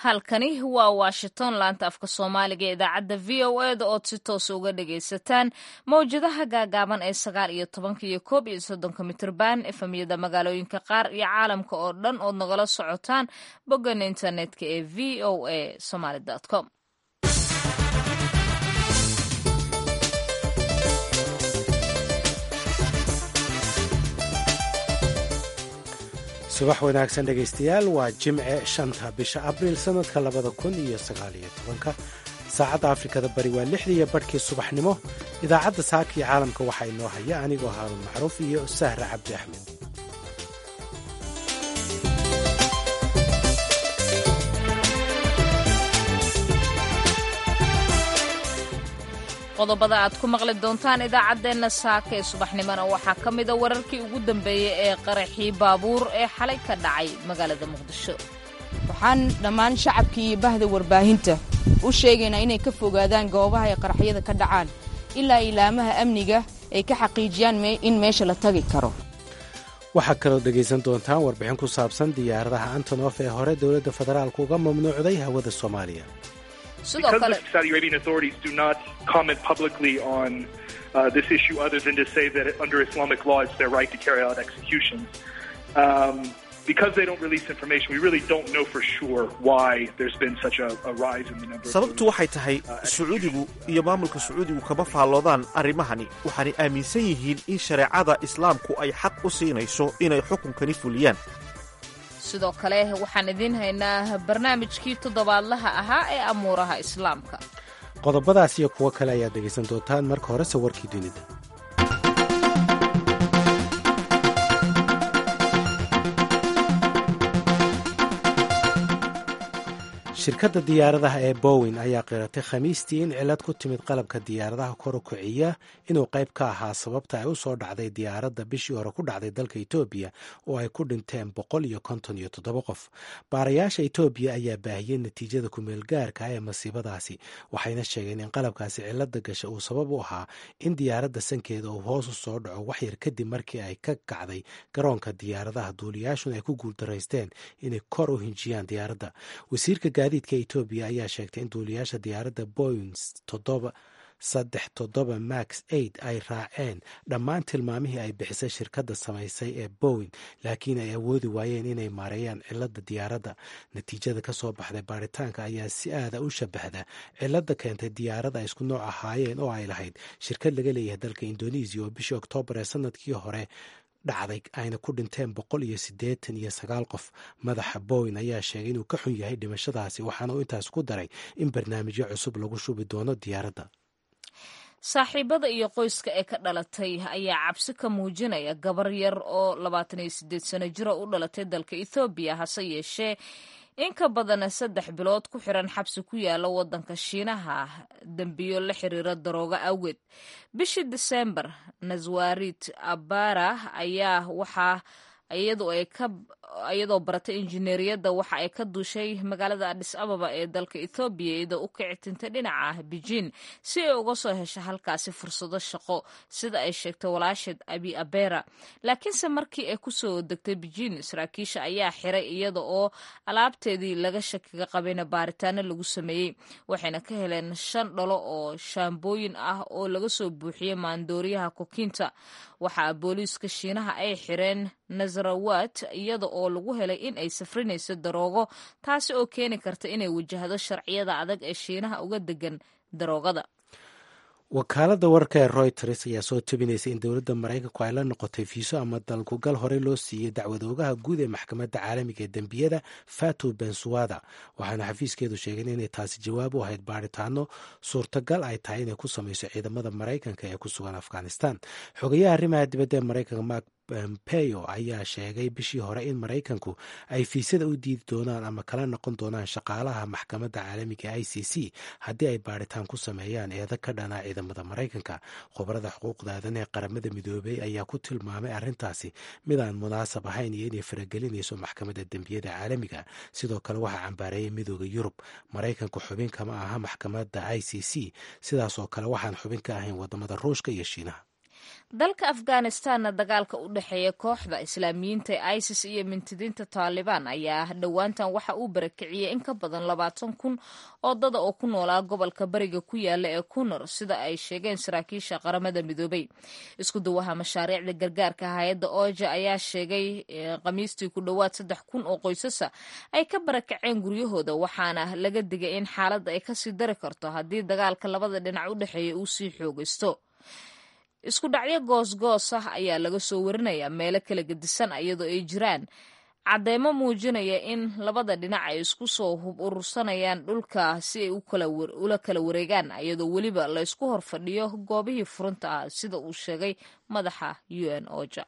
halkani waa washington laanta afka soomaaliga ee idaacadda v o e da ood si toos uga dhagaysataan mawjadaha gaagaaban ee sagaal iyo tobanka iyo koob iyo soddonka mitrban efamyada magaalooyinka qaar iyo caalamka oo dhan ood nagala socotaan boggan internetka ee v o a somaly com subax wanaagsan dhegaystayaal waa jimce shanta bisha abriil sannadka labada kun iyo sagaaliyo tobanka saacadda afrikada bari waa lixdii iyo barhkii subaxnimo idaacadda saaka iyo caalamka waxaa inoo haya anigoo haarun macruuf iyo sahra cabdi axmed qodobada aad ku maqli doontaan idaacaddeenna saaka ee subaxnimona waxaa ka mida wararkii ugu dambeeyey ee qaraxii baabuur ee xalay ka dhacay magaalada muqdisho waxaan dhammaan shacabkii iyo bahda warbaahinta u sheegaynaa inay ka fogaadaan goobaha ay qaraxyada ka dhacaan ilaa ilaamaha amniga ay ka xaqiijiyaan in meesha la tagi karo waxaa kaloo dhegaysan doontaan warbixin ku saabsan diyaaradaha antonof ee hore dowladda federaalku uga mamnuucday hawada soomaaliya sidoo kale Saudi Arabian authorities do not comment publicly on uh, this issue other than to say that under Islamic law it's their right to carry out executions. Um, because they don't release information, we really don't know for sure why there's been such a, a rise in the number of sababtu waxay tahay sacuudigu iyo maamulka sacuudigu kama faalloodaan arrimahani waxaanay aaminsan yihiin in shareecada islaamku ay xaq u siinayso inay xukunkani fuliyaan sidoo kale waxaan idiin haynaa barnaamijkii toddobaadlaha ahaa ee amuuraha islaamka qodobadaas iyo kuwo kale ayaad dhegaysan doontaan marka horese warkii dunida shirkadda diyaaradaha ee bowin ayaa qiratay khamiistii in cilad ku timid qalabka diyaaradaha kor u kiciya inuu qayb ka ahaa sababta ay u soo dhacday diyaaradda bishii hore ku dhacday dalka etoobiya oo ay ku dhinteen boqol iyo konton iyo toddoba qof baarayaasha etoobiya ayaa baahiyey natiijada kumeelgaarka ee masiibadaasi waxayna sheegeen in qalabkaasi cilada gasha uu sabab u ahaa in diyaaradda sankeeda uu hoos u soo dhaco waxyar kadib markii ay ka kacday garoonka diyaaradaha duuliyaashuna ay ku guuldaraysteen inay kor u hinjiyaan diyaaradda wasiirka gaadiidka etoobiya ayaa sheegtay in duuliyaasha diyaaradda boyin saddex toddoba max aid ay raaceen dhammaan tilmaamihii ay bixisay shirkadda samaysay ee bowin laakiin ay awoodi waayeen inay maareeyaan cilada diyaaradda natiijada ka soo baxday baaritaanka ayaa si aada u shabahda cilada keentay diyaarada ay isku nooc ahaayeen oo ay lahayd shirkad laga leeyahay dalka indonesiya oo bishii oktoobar ee sanadkii hore dhacday ayna ku dhinteen boqol iyo siddeetan iyo sagaal qof madaxa bowen ayaa sheegay inuu ka xun yahay dhimashadaasi waxaana uu intaas ku daray in barnaamijyo cusub lagu shubi doono diyaaradda saaxiibada iyo qoyska ee ka dhalatay ayaa cabsi ka muujinaya gabar yar oo labaatan iyo siddeed sano jiro u dhalatay dalka ethoobiya hase yeeshee in ka badan saddex bilood ku xiran xabsi ku yaala waddanka shiinaha dembiyo la xiriira darooga awgeed bishii disembar naswarit abara ayaa waxaa iyadoo baratay injineeriyadda waxa ay ka duushay magaalada adis ababa ee dalka ethoobiya iyadoo u kicitintay dhinaca beijin si ay uga soo hesho halkaasi fursado shaqo sida ay sheegtay walaasheed abi abera laakiinse markii ay kusoo degtay beijin saraakiisha ayaa xiray iyada oo alaabteedii laga shakiga qabayna baaritaano lagu sameeyey waxayna ka heleen shan dhalo oo shaambooyin ah oo laga soo buuxiyey maandooriyaha kokiinta waxaa booliiska shiinaha ay xireen nasarawat iyada oo lagu helay in ay safrinayso daroogo taasi oo keeni karta inay wajahdo sharciyada adag ee shiinaha uga degan daroogada wakaaladda wararka ee royters ayaa soo tabinaysa in dowladda maraykanku ay la noqotay fiiso ama dalkugal horey loo siiyey dacwadoogaha guud ee maxkamadda caalamiga ee dembiyada fatu bensuwada waxaana xafiiskeedu sheegeen inay taasi jawaab u ahayd baaritaano suurtagal ay tahay inay ku samayso ciidamada maraykanka ee ku sugan afghanistan xogayaha arrimaha dibadda ee maraykanka mark pompeo ayaa sheegay bishii hore in maraykanku ay fiisada u diidi doonaan ama kala noqon doonaan shaqaalaha maxkamadda caalamiga i c c haddii ay baaritaan ku sameeyaan eeda ka dhanaa ciidamada maraykanka khubarada xuquuqda aadan ee qaramada midoobey ayaa ku tilmaamay arrintaasi mid aan munaasab ahayn iyo inay faragelinayso maxkamadda dembiyada caalamiga sidoo kale waxaa cambaareeyay midooda yurub maraykanku xubin kama aha maxkamadda i c c sidaas oo kale waxaan xubin ka ahayn wadamada ruushka iyo shiinaha dalka afghanistanna dagaalka u dhexeeya kooxda islaamiyiinta ee isis iyo mintidiinta taalibaan ayaa dhowaantan waxa uu barakiciyey in ka badan labaatan kun oo dada oo ku noolaa gobolka bariga ku yaala ee kunor sida ay sheegeen saraakiisha qaramada midoobay isku dawaha mashaariicda gargaarka hay-adda ooja ayaa sheegay khamiistii ku dhowaad saddex kun oo qoysasa ay ka barakaceen guryahooda waxaana laga digay in xaaladda ay kasii dari karto haddii dagaalka labada dhinac u dhexeeya uu sii xoogaysto isku dhacyo goosgoos ah ayaa laga soo warinayaa meelo kala gedisan iyadoo ay jiraan cadeymo muujinaya in labada dhinac ay isku soo hub urursanayaan dhulka si ay ula kala wareegaan iyadoo weliba la ysku hor fadhiyo goobihii furunta ah sida uu sheegay madaxa u n oja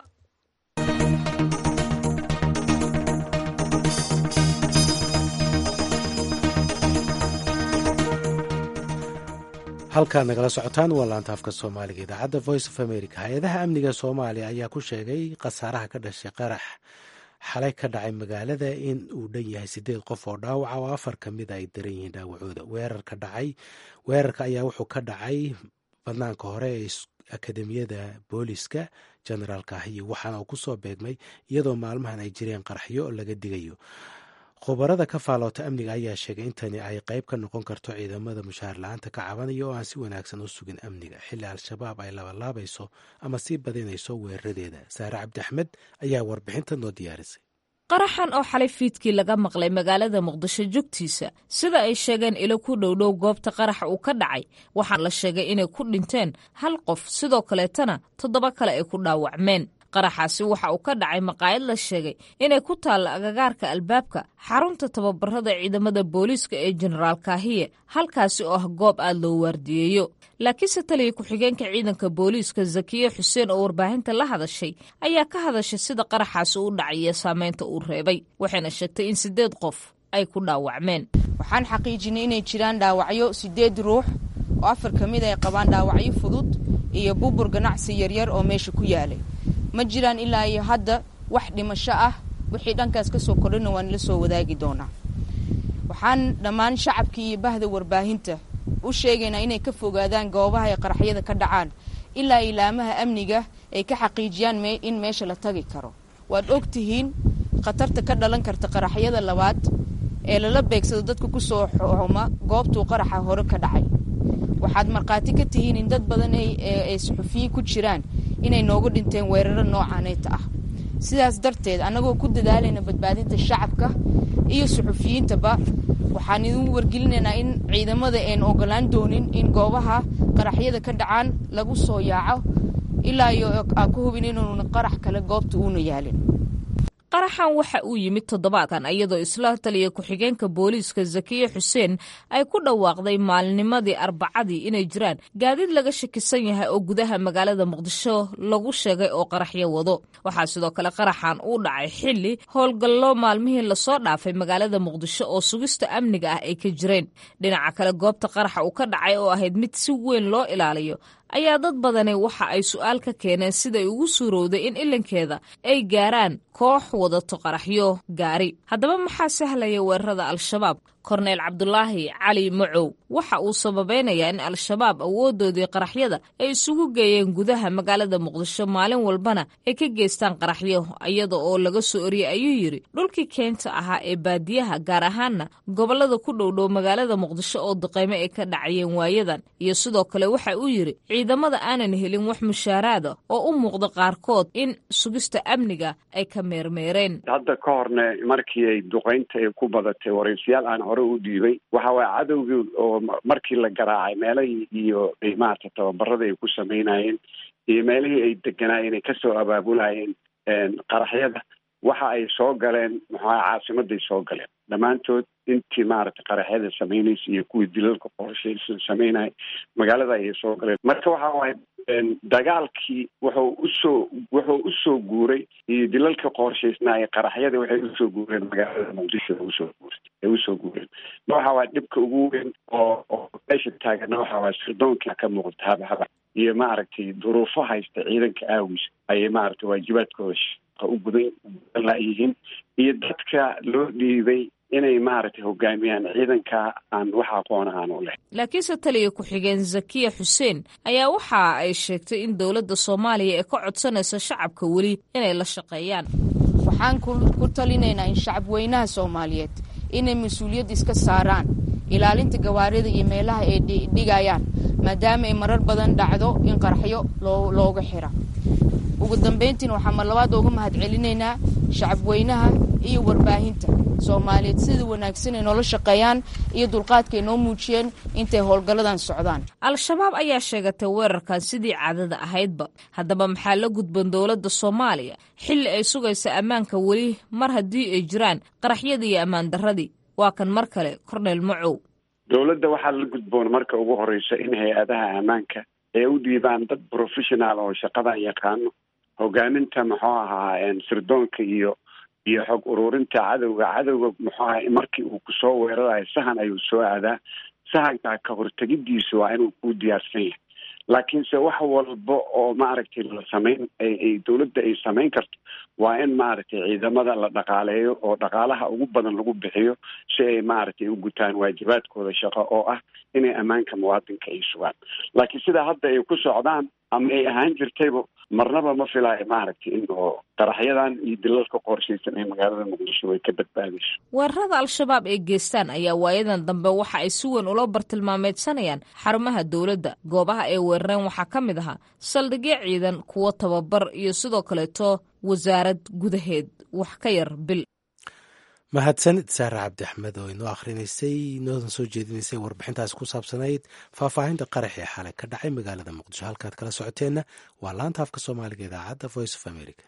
halkaad nagala socotaan waa laanta afka soomaaliga idaacadda voice of america hay-adaha amniga soomaaliya ayaa ku sheegay khasaaraha ka dhashay qarax xalay ka dhacay magaalada in uu dhan yahay sideed qof oo dhaawaca oo afar ka mid ay daran yihiin dhaawacooda weerarka dhacay weerarka ayaa wuxuu ka dhacay banaanka hore ee akademiyada booliska generaalka ahiyo waxaana uu kusoo beegmay iyadoo maalmahan ay jireen qaraxyo laga digayo khubarada ka faaloota amniga ayaa sheegay intani ay qayb ka noqon karto ciidamada mushaar la-aanta ka cabanaya oo aan si wanaagsan u sugin amniga xilli al-shabaab ay labalaabayso ama sii badinayso weeraradeeda saare cabdi axmed ayaa warbixinta noo diyaarisay qaraxan oo xalay fiidkii laga maqlay magaalada muqdisho jogtiisa sida ay sheegeen ilo ku dhowdhow goobta qaraxa uu ka dhacay waxaa la sheegay inay ku dhinteen hal qof sidoo kaleetana toddoba kale ay ku dhaawacmeen qaraxaasi waxa uu ka dhacay maqaayad la sheegay inay ku taalla agagaarka albaabka xarunta tababarada ciidamada booliiska ee jenaraal kaahiye halkaasi oo ah goob aad loo waardiyeeyo laakiinse taliya ku-xigeenka ciidanka booliiska zakiye xuseen oo warbaahinta la hadashay ayaa ka hadashay sida qaraxaasi u dhacay iyo saameynta uu reebay waxayna sheegtay in siddeed qof ay ku dhaawacmeen waxaan xaqiijinay inay jiraan dhaawacyo siddeed ruux oo afar ka mid ay qabaan dhaawacyo fudud iyo bubur ganacsi yaryar oo meesha ku yaalay ma jiraan ilaa iyo hadda wax dhimasho ah wixii dhankaas ka soo kordhina waan la soo wadaagi doonaa waxaan dhammaan shacabkii iyo bahda warbaahinta u sheegaynaa inay ka fogaadaan goobaha ay qaraxyada ka dhacaan ilaa ilaamaha amniga ay ka xaqiijiyaan in meesha la tagi karo waad og tihiin khatarta ka dhalan karta qaraxyada labaad ee lala beegsado dadka ku soo xuma goobtuu qaraxa hore ka dhacay waxaad markhaati ka tihiin in dad badan ay suxufiyiin ku jiraan inay noogu dhinteen weeraro noocaaneyta ah sidaas darteed annagoo ku dadaalayna badbaadinta shacabka iyo suxufiyiintaba waxaan idin wargelinaynaa in ciidamada aan ogolaan doonin in goobaha qaraxyada ka dhacaan lagu soo yaaco ilaa iyo aan ku hubin inuuna qarax kale goobta uuna yaalin qaraxan waxa uu yimid toddobaadkan iyadoo isla taliya ku-xigeenka booliiska zakiye xuseen ay ku dhawaaqday maalinimadii arbacadii inay jiraan gaadiid laga shakisan yahay oo gudaha magaalada muqdisho lagu sheegay oo qaraxyo wado waxaa sidoo kale qaraxan uu dhacay xilli howlgallo maalmihii lasoo dhaafay magaalada muqdisho oo sugista amniga ah ay ka jireen dhinaca kale goobta qaraxa uu ka dhacay oo ahayd mid si weyn loo ilaaliyo ayaa dad badani waxa ay su-aal ka keeneen siday ugu suurowday in ilankeeda ay gaaraan koox wadato qaraxyo gaari haddaba maxaa sahlaya weerarada al-shabaab korneyl cabdulaahi cali macow waxa uu sababaynayaa in al-shabaab awoodoodii qaraxyada ay isugu geeyeen gudaha magaalada muqdisho maalin walbana ay ka geystaan qaraxyo iyada oo laga soo oriyey ayuu yidhi dhulkii keenta ahaa ee baadiyaha gaar ahaanna gobollada ku dhowdhow magaalada muqdisho oo duqeymo ay ka dhacayeen waayadan iyo sidoo kale waxa uu yidhi ciidamada aanan helin wax mushaaraada oo u muuqda qaarkood in sugista amniga ay ka meermeereen hadda ka horne markii ay duqeynta ay ku badatay waraysiyaal aan hore u dhiibay waxa waaya cadowgii oo markii la garaacay meelahii iyo maarata tababarada ay ku samaynayeen iyo meelihii ay deganaayeen ay kasoo abaabulayeen qaraxyada waxa ay soo galeen maxaa caasimaday soo galeen dhammaantood intii maaragtay qaraxyada samaynaysa iyo kuwii dilalka qorshaysa samaynaya magaalada ayay soo galeen marka waxa waaye dagaalkii wuxuu usoo wuxuu usoo guuray iyo dilalka qorshaysnaa ee qaraxyada waxay usoo guureen magaalada muqdisho usoo guurtay ay usoo guureen ma waxa waaya dhibka ugu weyn oo oo meesha taagana waxa waaya sirdoonka ka muuqata habahaba iyo maaragtay duruufo haysta ciidanka aawiis ayay maaragtay waajibaadkooda shaqa u gudan gudan laayihiin iyo dadka loo dhiibay inay maaragtay hogaamiyaan ciidanka aan wax aqoona aan u leh laakiinse taliya ku-xigeen zakiya xuseen ayaa waxa ay sheegtay in dowladda soomaaliya ee ka codsanayso shacabka weli inay la shaqeeyaan waxaan ku talinaynaa in shacab weynaha soomaaliyeed inay mas-uuliyad iska saaraan ilaalinta gawaarida iyo meelaha ay dhigayaan maadaama ay marar badan dhacdo in qaraxyo looga xira ugu dambayntiin waxaan mar labaad uga mahad celinaynaa shacab weynaha iyo warbaahinta soomaaliyeed sida wanaagsan ay noola shaqeeyaan iyo dulqaadkaay noo muujiyeen intay howlgalladan socdaan al-shabaab ayaa sheegatay weerarkan sidii caadada ahaydba haddaba maxaa la gudban dowladda soomaaliya xilli ay sugaysa ammaanka weli mar haddii ay jiraan qaraxyadii iyo ammaan darradii waa kan mar kale cornel macow dowladda waxaa la gudboon marka ugu horeysa in hay-adaha ammaanka ay u dhiibaan dad professional oo shaqadan yaqaano hogaaminta muxuu ahaa sirdoonka iyo iyo xog ururinta cadowga cadowga muxuu aha markii uu kusoo weerarayo sahan ayuu soo aadaa sahankaa ka hortegidiisu waa inuu ku diyaarsan yahay laakiinse wax walba oo maaragtay la samayn ay dowladda ay samayn karto waa in maaragtay ciidamada la dhaqaaleeyo oo dhaqaalaha ugu badan lagu bixiyo si ay maaragtay u gutaan waajibaadkooda shaqo oo ah inay ammaanka muwaadinka ay sugaan laakiin sidaa hadda ay ku socdaan ama ay ahaan jirtayba marnaba ma filaayo maaragtay in oo qaraxyadan iyo dilalka qorshaysan ee magaalada muqdisho way ka badbaadayso weerarada al-shabaab ay geestaan ayaa waayadan dambe waxa ay si weyn ula bartilmaameedsanayaan xarumaha dowladda goobaha ay weerareen waxaa ka mid ahaa saldhigyo ciidan kuwo tababar iyo sidoo kaleeto wasaarad gudaheed wax ka yar bil mahadsanid saare cabdi axmed oo inoo akhrinaysay inoodan soo jeedinaysay warbixintaasi ku saabsanayd faahfaahinta qaraxii xalay ka dhacay magaalada muqdisho halkaad kala socoteenna waa laanta afka soomaaliga idaacadda voice of america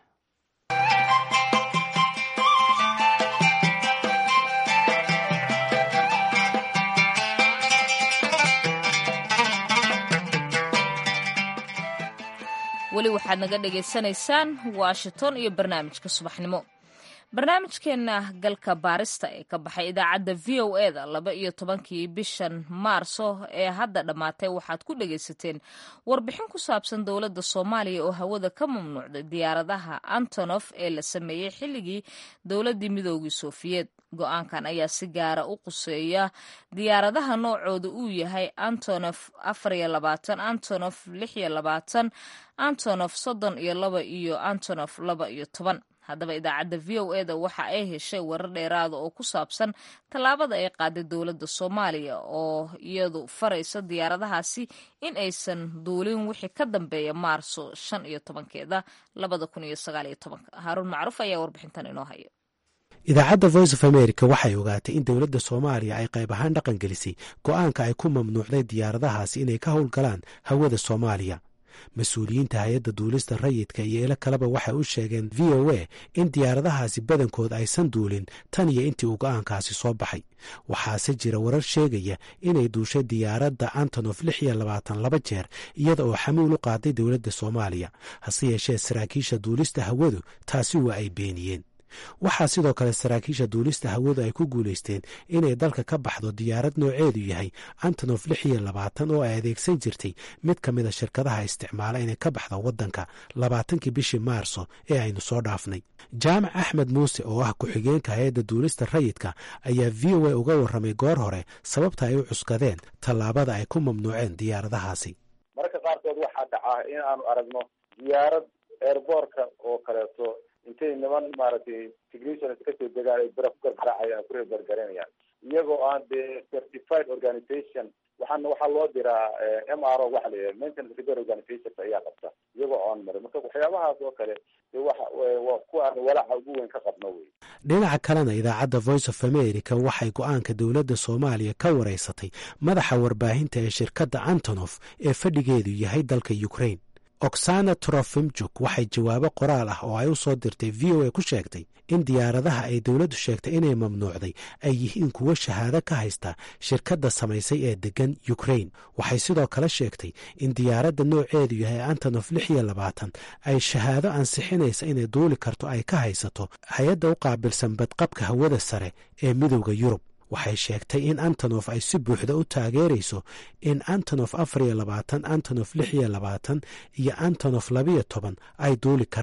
weli waxaad naga dhagaysanaysaan washington iyo barnaamijka subaxnimo barnaamijkeena galka baarista ee ka baxay idaacadda v o e da laba iyo tobankii bishan maarso ee hadda dhammaatay waxaad ku dhagaysateen warbixin ku saabsan dowladda soomaaliya oo hawada ka mamnuucday diyaaradaha antonof ee la sameeyey xilligii dowladdii midoogii sofiyeed go-aankan ayaa si gaara u quseeya diyaaradaha noocooda uu yahay antonof afar iyo labaatan antonof lix iyo labaatan antonof soddon iyo laba iyo antonof laba iyo toban haddaba idaacadda v o e da waxa ay heshay warar dheeraada oo ku saabsan tallaabada ay qaaday dowladda soomaaliya oo iyadu faraysa diyaaradahaasi in aysan duulin wixii ka dambeeya maarso shan iyo tobankeeda labada kun iyo sagaal iyo tobanka haaruun macruuf ayaa warbixintan inoo haya idaacadda voice of america waxay ogaatay in dowladda soomaaliya ay qayb ahaan dhaqan gelisay go-aanka ay ku mamnuucday diyaaradahaasi inay ka howlgalaan hawada soomaaliya mas-uuliyiinta hay-adda duulista rayidka iyo ilo kaleba waxay u sheegeen v o a in diyaaradahaasi badankood aysan duulin tan iyo intii uu go-aankaasi soo baxay waxaase jira warar sheegaya inay duushay diyaaradda antonof lix iyo labaatan laba jeer iyada oo xamuul u qaaday dowladda soomaaliya hase yeeshee saraakiisha duulista hawadu taasi waa ay beeniyeen waxaa sidoo kale saraakiisha duulista hawadu ay ku guulaysteen inay dalka ka baxdo diyaarad nooceedu yahay antonof lix iyo labaatan oo ay adeegsan jirtay mid ka mida shirkadaha isticmaala inay ka baxdo waddanka labaatankii bishii maarso ee aynu soo dhaafnay jaamac axmed muuse oo ah ku-xigeenka hay-adda duulista rayidka ayaa v o a uga warramay goor hore sababta ay u cuskadeen tallaabada ay ku mamnuuceen diyaaradahaasi mararka qaarkood waxaa dhacaa in aanu aragno diyaarad eerboorka oo kaleeto intay niman maaragtay technicians kasoo degaan ay bira ku gargaraacayaan ku reebargaranayaan iyagoo aan dee certified organization waxaana waxaa loo diraa m r o waxa la yidhaha maintenance repair organizations ayaa qabta iyagoo oon marin marka waxyaabahaas oo kale dee waxa waa kuwa aan walaaca ugu weyn ka qabno wey dhinaca kalena idaacadda voice of america waxay go-aanka dowladda soomaaliya ka wareysatay madaxa warbaahinta ee shirkadda antonof ee fadhigeedu yahay dalka ukraine oksana trofimjuk waxay jawaabo qoraal ah oo ay u soo dirtay v o a ku sheegtay in diyaaradaha ay dowladdu sheegtay inay mamnuucday ay yihiin kuwo shahaado ka haysta shirkadda samaysay ee deggan ukrain waxay sidoo kale sheegtay in diyaaradda nooceedu yahay antonof lix iyo labaatan ay shahaado ansixinaysa inay duuli karto ay ka haysato hay-adda u qaabilsan badqabka hawada sare ee midowda yurub waxay sheegtay in antonof ay si buuxda u taageerayso in antonof afar iyo labaatan antonof lix iyo labaatan iyo antonof labiyo toban ay duuli karaan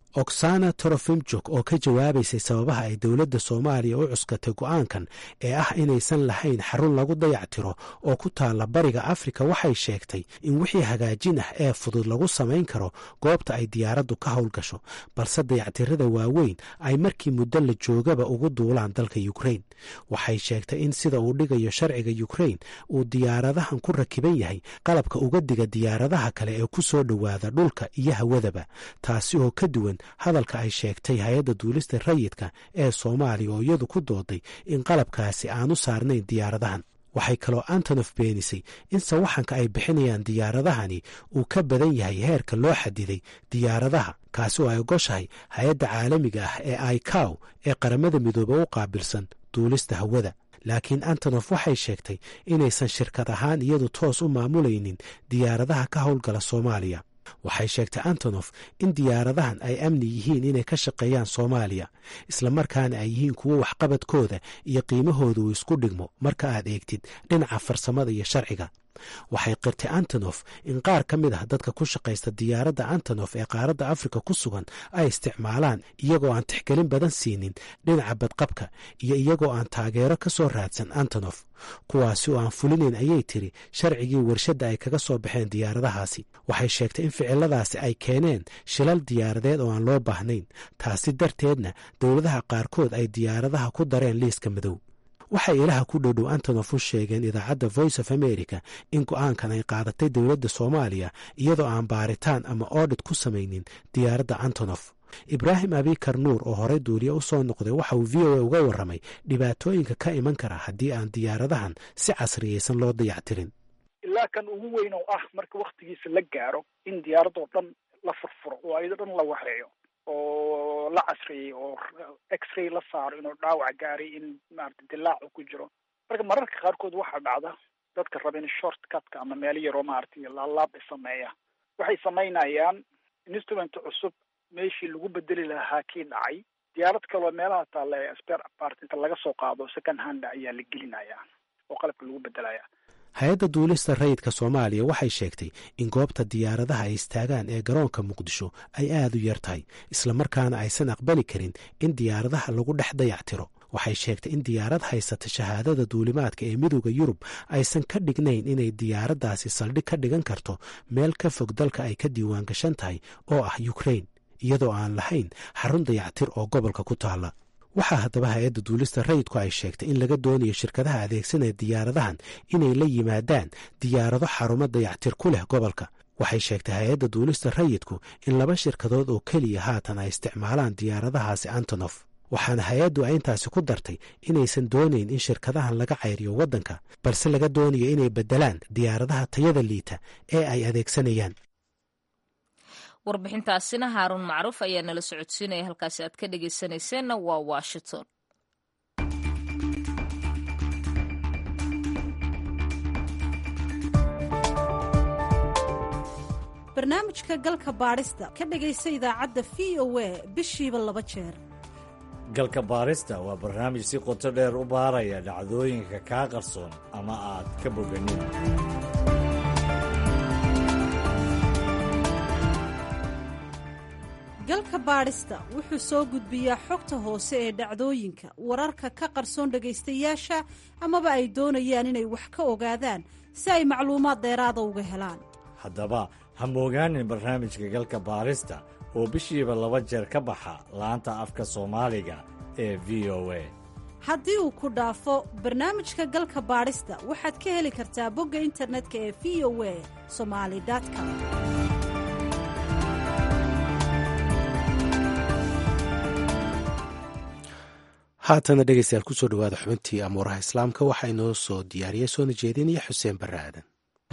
oksana torofimjuk oo ka jawaabaysay sababaha ay dowladda soomaaliya u cuskatay go'aankan ee ah inaysan lahayn xarun lagu dayactiro oo ku taalla bariga afrika waxay sheegtay in wixii hagaajin ah ee fudud lagu samayn karo goobta ay diyaaraddu ka howlgasho balse dayactirada waaweyn ay markii muddo la joogaba ugu duulaan dalka yukrain waxay sheegtay in sida uu dhigayo sharciga yukrain uu diyaaradahan ku rakiban yahay qalabka uga diga diyaaradaha kale ee ku soo dhowaada dhulka iyo hawadaba taasi oo ka duwan hadalka ay sheegtay hay-adda duulista rayidka ee soomaaliya oo iyadu ku dooday in qalabkaasi aanu saarnayn diyaaradahan waxay kaloo antonof beenisay in sawaxanka ay bixinayaan diyaaradahani uu ka badan yahay heerka loo xadiday diyaaradaha kaasi oo ay ogoshahay hay-adda caalamiga ah ee icow ee qaramada midoobe u qaabilsan duulista hawada laakiin antonof waxay sheegtay inaysan shirkad ahaan iyadu toos u maamulaynin diyaaradaha ka howlgala soomaaliya waxay sheegtay antonof in diyaaradahan ay amni yihiin inay ka shaqeeyaan soomaaliya islamarkaana ay yihiin kuwo waxqabadkooda iyo qiimahooda uu isku dhigmo marka aad eegtid dhinaca farsamada iyo sharciga waxay qirtay antonof in qaar ka mid ah dadka ku shaqaysta diyaaradda antonof ee qaaradda afrika ku sugan ay isticmaalaan iyagoo aan tixgelin badan siinin dhinaca badqabka iyo iyagoo aan taageero ka soo raadsan antonof kuwaasi oo aan fulinayn ayay tiri sharcigii warshadda ay kaga soo baxeen diyaaradahaasi waxay sheegtay in ficiladaasi ay keeneen shilal diyaaradeed oo aan loo baahnayn taasi darteedna dowladaha qaarkood ay diyaaradaha ku dareen liiska madow waxay ilaha ku dhowdhow antonof u sheegeen idaacadda voice of america in go-aankan ay qaadatay dowladda soomaaliya iyadoo aan baaritaan ama oodhit ku samaynin diyaaradda antonof ibraahim abikar nuur oo horey duuliye u soo noqday waxa uu v o a uga warramay dhibaatooyinka ka iman kara haddii aan diyaaradahan si casriyeysan loo dayactirin ilaa kan ugu weyn oo ah marka waktigiisa la gaaro in diyaaradoo dhan la furfuro oo ayado dhan la waxeeyo oo la casriyey oo x-ray la saaro inuu dhaawac gaaray in maarata dilaacu ku jiro marka mararka qaarkood waxaa dhacda dadka raba in short cutka ama meelo yaroo maaragtay laalaab sameeya waxay samaynayaan instrument cusub meeshii lagu bedeli lahaa kii dhacay diyaarad kaloo meelaha taalla ee spare apart inta laga soo qaado second hand ayaa la gelinayaa oo qalabka lagu bedelaya hay-adda duulista rayidka soomaaliya waxay sheegtay in goobta diyaaradaha ay istaagaan ee garoonka muqdisho ay aad u yar tahay islamarkaana aysan aqbali karin in diyaaradaha lagu dhex dayactiro waxay sheegtay in diyaarad haysata shahaadada duulimaadka ee midooda yurub aysan ka dhignayn inay diyaaraddaasi saldhig ka dhigan karto meel ka fog dalka ay ka diiwaan gashan tahay oo ah yukrain iyadoo aan lahayn xarun dayactir oo gobolka ku taalla waxaa haddaba hay-adda duulista rayidku ay sheegtay in laga doonayo shirkadaha adeegsanaya diyaaradahan inay la yimaadaan diyaarado xarumo dayactir ku leh gobolka waxay sheegtay hay-adda duulista rayidku in laba shirkadood oo keliya haatan ay isticmaalaan diyaaradahaasi antonof waxaana hay-addu ay intaasi ku dartay inaysan doonayn in shirkadahan laga cayriyo waddanka balse laga doonayo inay beddelaan diyaaradaha tayada liita ee ay adeegsanayaan warbixintaasina haaruun macruuf ayaa nala socodsiinaya halkaasi aad ka dhegeysanayseena waa washington barnaamijka galka baadhista ka dhegaysa idaacadda v o a bishiiba laba jeer galka baarista waa barnaamij si qoto dheer u baaraya dhacdooyinka kaa qarsoon ama aad ka boganin galka baadhista wuxuu soo gudbiyaa xogta hoose ee dhacdooyinka wararka ka qarsoon dhegaystayaasha amaba ay doonayaan inay wax ka ogaadaan si ay macluumaad dheeraada uga helaan haddaba ha moogaanin barnaamijka galka baarista oo bishiiba laba jeer ka baxa laanta afka soomaaliga ee v o a haddii uu ku dhaafo barnaamijka galka baadhista waxaad ka heli kartaa bogga internetka ee v o a somali com haatana dhegeystayaal kusoo dhawaada xubintii amuuraha islaamka waxaa inoo soo diyaariyey soona jeedinaya xuseen barre aadan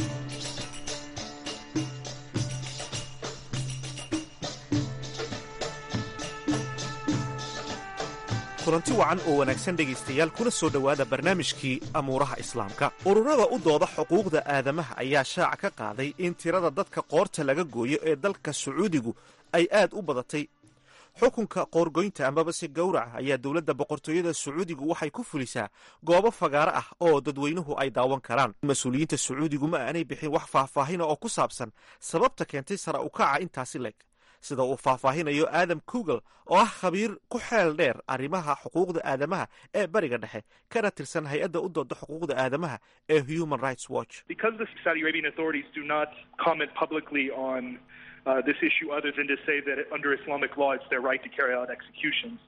kulanti wacan oo wanaagsan dhegaystayaal kuna soo dhowaada barnaamijkii amuuraha islaamka ururada u dooda xuquuqda aadamaha ayaa shaaca ka qaaday in tirada dadka qoorta laga gooyo ee dalka sacuudigu ay aad u badatay xukunka qoorgoynta amaba se gowraca ayaa dowladda boqortooyada sacuudigu waxay ku fulisaa goobo fagaaro ah oo dadweynuhu ay daawan karaan mas-uuliyiinta sacuudigu ma aanay bixin wax faahfaahina oo ku saabsan sababta keentay sara ukaca intaasi leeg sida uu faahfaahinayo adam kugel oo ah khabiir ku xeel dheer arrimaha xuquuqda aadamaha ee bariga dhexe kana tirsan hay-adda u dooda xuquuqda aadamaha ee human rights watch Because the Saudi Arabian authorities do not comment publicly on uh, this issue other than to say that under Islamic law it's their right to carry out executions,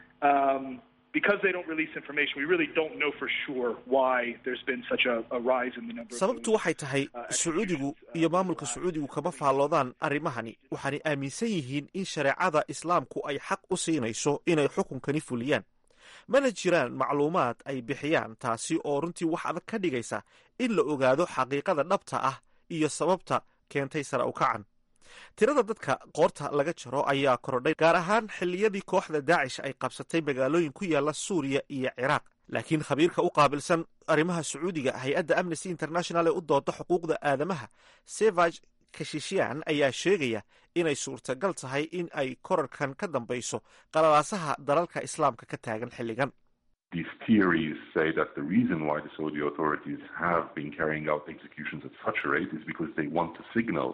um, because they don't release information, we really don't know for sure why there's been such a, a rise in the number of sababtu waxay tahay sacuudigu iyo maamulka sacuudigu kama faalloodaan arrimahani waxaanay aaminsan yihiin in shareecada islaamku ay xaq u siinayso inay xukunkani fuliyaan mana jiraan macluumaad ay bixiyaan taasi oo runtii wax adag ka dhigaysa in la ogaado xaqiiqada dhabta ah iyo sababta keentay sare u kacan tirada dadka qoorta laga jaro ayaa korodhay gaar ahaan xilliyadii kooxda daacish ay qabsatay magaalooyin ku yaala suuriya iyo ciraaq laakiin khabiirka u qaabilsan arrimaha sacuudiga hay-adda amnesty international ee u dooda xuquuqda aadamaha sevag kashishian ayaa sheegaya inay suurtagal tahay in ay korarkan ka dambayso qalalaasaha dalalka islaamka ka taagan xilligan These theories say that the reason why the Saudi authorities have been carrying out executions at such a rate is because they want to signal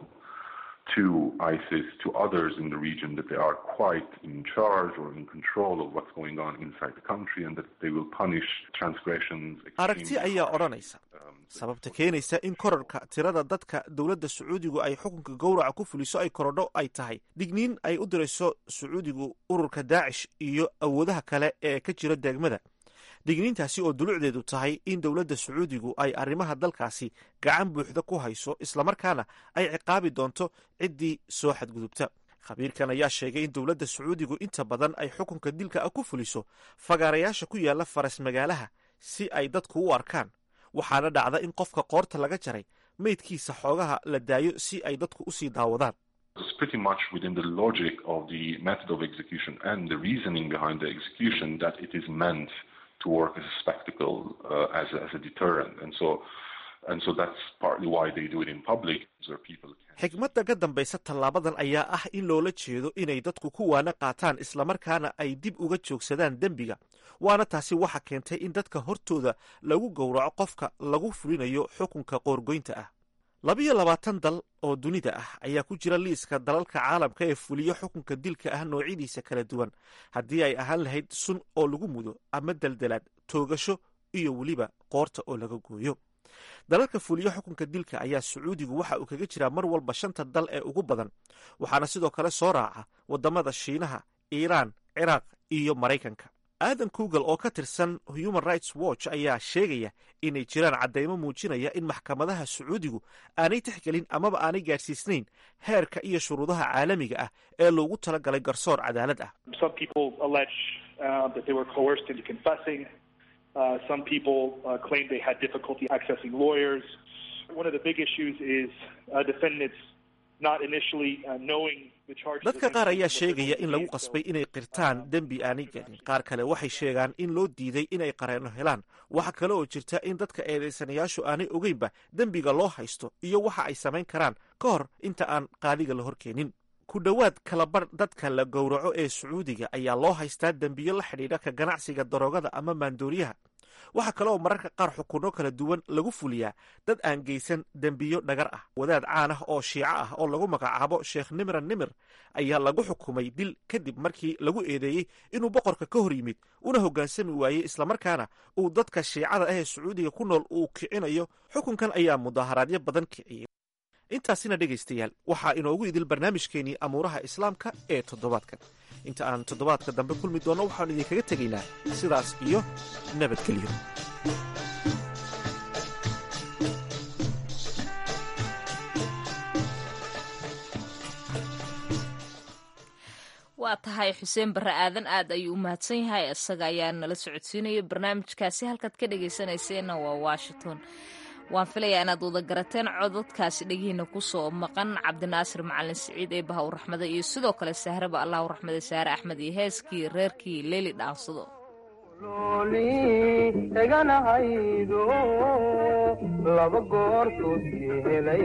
to ISIS, to others in the region, that they are quite in charge or in control of what's going on inside the country and that they will punish transgressions. aragti ayaa odhanaysa sababta keenaysa in korarka tirada dadka dowladda sacuudigu ay xukunka gowraca ku fuliso ay korodho ay tahay digniin ay u dirayso sacuudigu ururka daacish iyo awoodaha kale ee ka jira degmada digniintaasi oo dulucdeedu tahay in dowladda sacuudigu ay arrimaha dalkaasi gacan buuxda ku hayso islamarkaana ay ciqaabi doonto ciddii soo xadgudubta khabiirkan ayaa sheegay in dowladda sacuudigu inta badan ay xukunka dilka ah ku fuliso fagaarayaasha ku yaala faras magaalaha si ay dadku u arkaan waxaana dhacda in qofka qoorta laga jaray meydkiisa xoogaha la daayo si ay dadku usii daawadaan It's pretty much within the logic of the method of execution and the reasoning behind the execution that it is meant to work as a spectacle, uh, as, a, as a deterrent. And so, and so that's partly why they do it in public, so people xigmadda ka dambaysa tallaabadan ayaa ah in loola jeedo inay dadku ku waana qaataan islamarkaana ay dib uga joogsadaan dembiga waana taasi waxa keentay in dadka hortooda lagu gowraco qofka lagu fulinayo xukunka qoorgoynta ah labiyo labaatan dal oo dunida ah ayaa ku jira liiska dalalka caalamka ee fuliyo xukunka dilka ah noocyadiisa kala duwan haddii ay ahaan lahayd sun oo lagu mudo ama deldelaad toogasho iyo weliba qoorta oo laga gooyo dalalka fuliyo xukunka dilka ayaa sacuudigu waxa uu kaga jiraa mar walba shanta dal ee ugu badan waxaana sidoo kale soo raaca waddamada shiinaha iiraan ciraaq iyo maraykanka aadan kugel oo ka tirsan human rights watch ayaa sheegaya inay jiraan caddaymo muujinaya in maxkamadaha sacuudigu aanay tixgelin amaba aanay gaadhsiisnayn heerka iyo shuruudaha caalamiga ah ee loogu talagalay garsoor cadaalad ah Some people allege uh, that they were coerced into confessing. Uh, some people uh, claim they had difficulty accessing lawyers. One of the big issues is uh, defendants not initially uh, knowing the charges. dadka qaar ayaa sheegaya in lagu qasbay inay qirtaan dembi aanay gelin qaar kale waxay sheegaan in loo diiday inay qareeno helaan waxa kale oo jirta in dadka eedaysanayaashu aanay ogeynba dembiga loo haysto iyo waxa ay samayn karaan ka hor inta aan qaadiga la horkeenin ku dhowaad kalabar dadka la gowraco ee sacuudiga ayaa loo haystaa dembiyo la xidhiidha ka ganacsiga daroogada ama maandooriyaha waxaa kale oo mararka qaar xukunno kala duwan lagu fuliyaa dad aan geysan dembiyo dhagar ah wadaad caan ah oo shiico ah oo lagu magacaabo sheekh nimran nimir ayaa lagu xukumay dil kadib markii lagu eedeeyey inuu boqorka ka hor yimid una hoggaansami waayey islamarkaana uu dadka shiicada ah ee sacuudiga ku nool uu kicinayo xukunkan ayaa mudaaharaadyo badan kiciyey intaasina dhegaystayaal waxaa inoogu idil barnaamijkeenii amuuraha islaamka ee toddobaadkan inta aan toddobaadka dambe kulmi doonno waxaanu idinkaga tegaynaa sidaas iyo nabadgelyo waa tahay xuseen barre aadan aad ayuu u mahadsan yahay isaga ayaa nala socodsiinaya barnaamijkaasi halkaad ka dhegaysanayseena waa washington waan filayaa inaad wada garateen codadkaasi dhegihiina kusoo maqan cabdinaasir macalin siciid ee baha u raxmada iyo sidoo kale sahraba allah u raxmada saare axmed iyo heeskii reerkii leeli dhaansado eganahaydo laba goortoodkii helay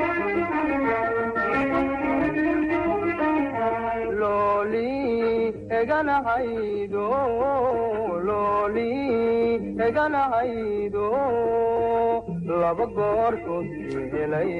looli eganahaydo looli eganahaydo laba goortood helay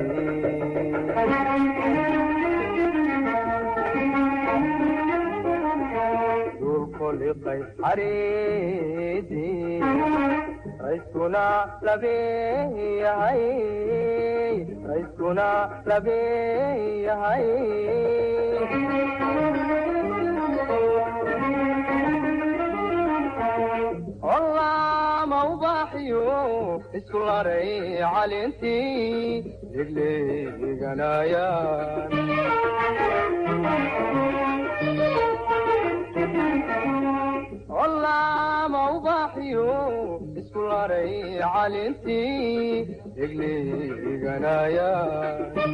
dulkoliqay xariidii rayskuna labeeyahay rayskuna labeeyahay ollama ubaaxiyo isku laray calintii degleeganayaan ollama ubaaxiyo isku laray calintii degleeganayaan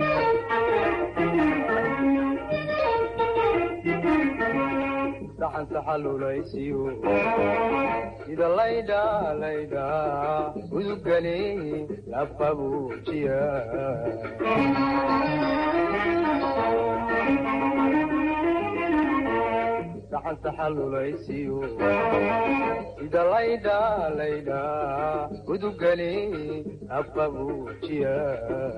saxan saxalulaysiyo sida laydha laydha udugani labqabuujiya saxan saxalulaysiyo sida laydha laydha udugani labqabuujiya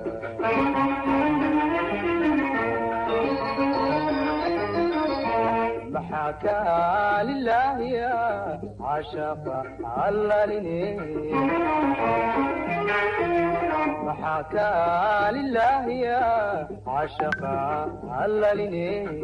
maxaa kaa lilaahiya cashaqa allalini maxaa kaa lilaahiya cashaqa allalini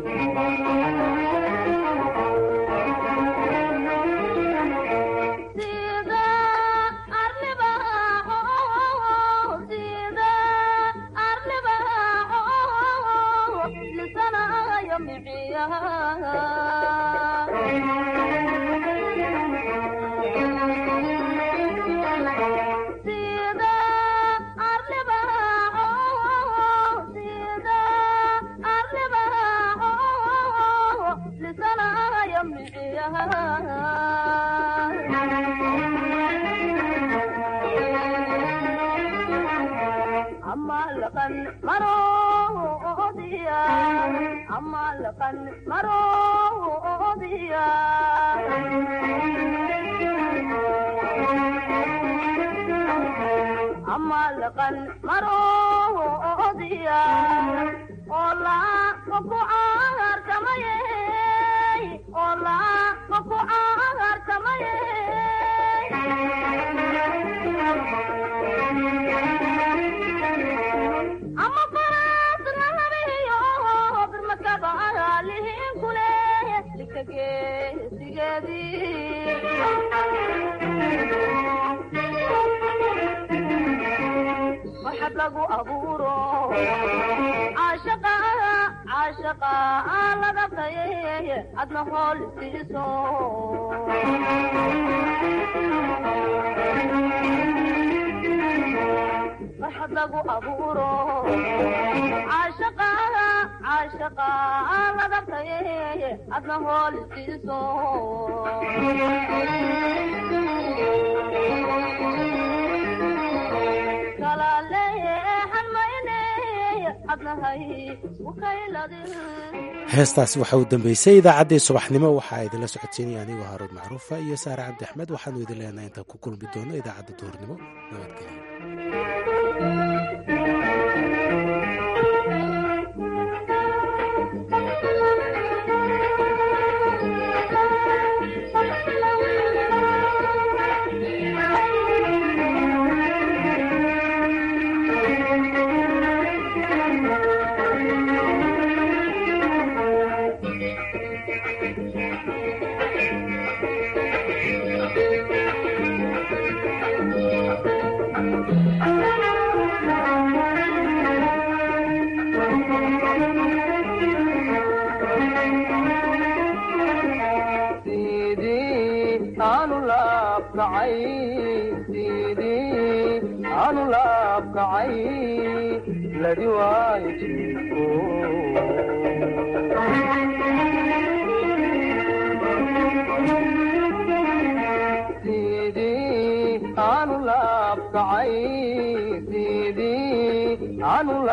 heestaasi waxa uu dambeysay idaacaddii subaxnimo waxaa idinla socodsiinaya anigoo haaruud macruufa iyo saare cabdi axmed waxaanu idin leenahay intaan ku kulmi doono idaacadda duhurnimo nabadgelyo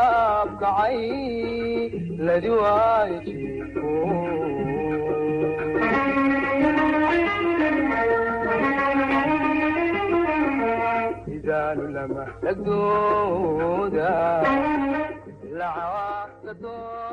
ladi waayo lama dhagdooda lacagta